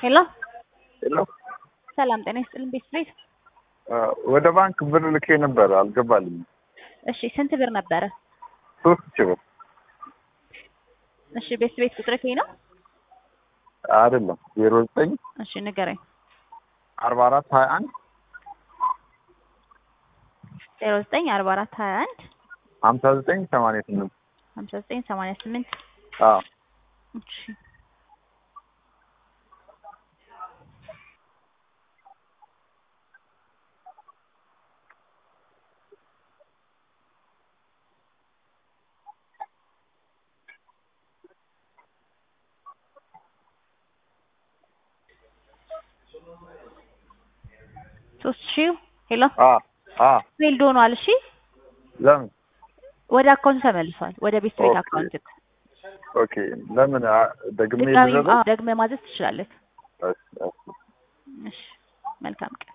ሄሎ ሄሎ ሰላም ጤና ይስጥልን ቤት ቤት ወደ ባንክ ብር ልኬ ነበር አልገባልኝም። እሺ ስንት ብር ነበረ? ሶስት ሺህ ብር እሺ ቤት ቤት ቁጥር ከይ ነው? አይደለም ዜሮ ዘጠኝ እሺ ንገረኝ። አርባ አራት ሀያ አንድ ዜሮ ዘጠኝ አርባ አራት ሀያ አንድ ሀምሳ ዘጠኝ ሰማንያ ስምንት ሀምሳ ዘጠኝ ሰማንያ ስምንት አዎ እሺ ሶስት ሺህ ሄሎ አ አ ፌልድ ሆኗል። እሺ ለምን ወደ አካውንት ተመልሷል። ወደ ቤት ቤት ኦኬ። አካውንት ኦኬ ለምን አ- ደግሜ ድጋሚ ልደረግ ደግመህ ማዘዝ ትችላለህ። እሺ፣ እሺ። እሺ መልካም ቀን